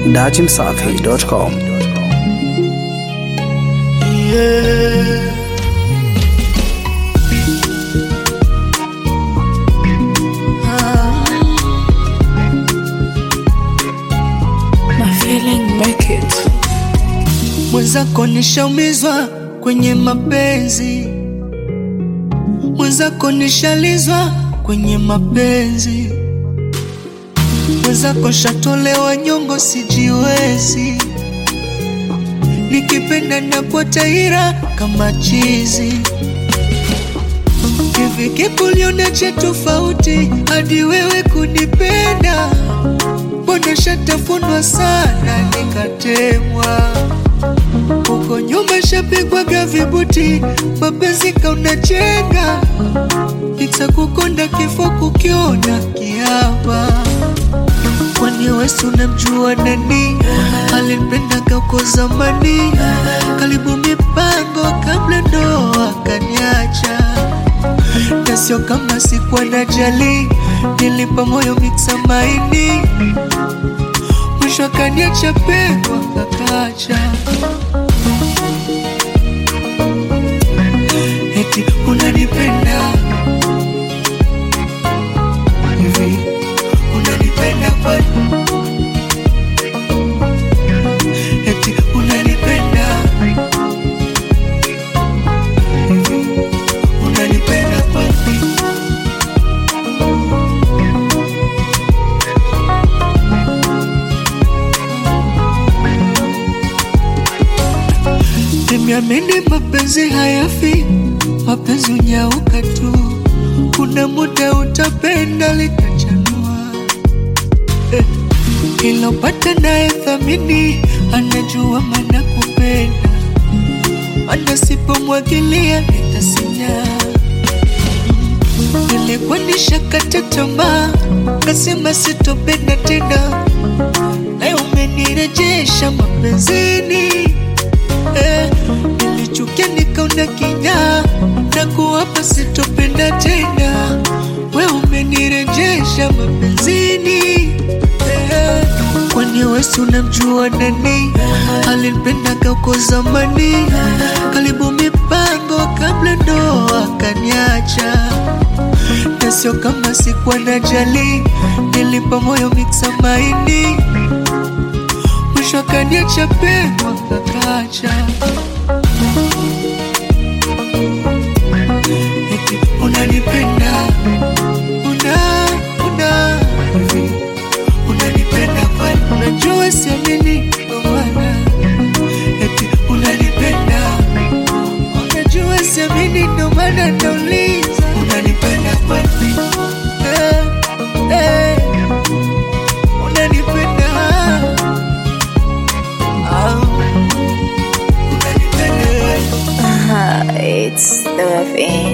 dachimsafi.com. Yeah. My feeling make it. Mwenzako nishaumizwa kwenye mapenzi, mwenzako nishalizwa kwenye mapenzi, mwenzako shatolewa nyongo, sijiwezi, nikipenda napota ira kama chizi. Hivi kikuliona cha tofauti hadi wewe kunipenda? Mbona shatafunwa sana nikatemwa huko nyuma shapigwaga vibuti, mapenzi kaunachenga, itakukonda kifo kukiona kiapa. Kwani wesi unamjua nani alinipenda uko zamani, karibu mipango kabla ndoa kaniacha, na sio kama sikuwa najali, nilipa moyo miksa maini, mwisho akaniacha pekwa kakacha eti unanipenda hivi, unanipenda kwani? Eti unanipenda hivi, unanipenda kwani? Nimeamini mapenzi hayafi, mapenzi unyauka tu. Kuna muda utapenda litachanua. Eh, ilopata naye thamini, anajua maana kupenda, mana sipomwagilia nitasinya. Nilikuwa nishakata tamaa, kasema sitopenda tena, naye umenirejesha mapenzini eh, nilichukia nikaona kinyaa na kuwapa sitopenda tena, we umenirejesha mapenzini eh, kwani wesi unamjua nani alinipenda uko zamani, karibu mipango kabla ndoa kaniacha, na sio kama sikuwa najali, nilipa moyo miksa maini mwisho akaniacha pekwa kakacha. Eti unanipenda una una hivi unanipenda kwani? Unajua siamini ndo maana eti unanipenda unajua siamini ndo maana nauliza unanipenda kwani? Eh, eh, unanipenda It's the FM.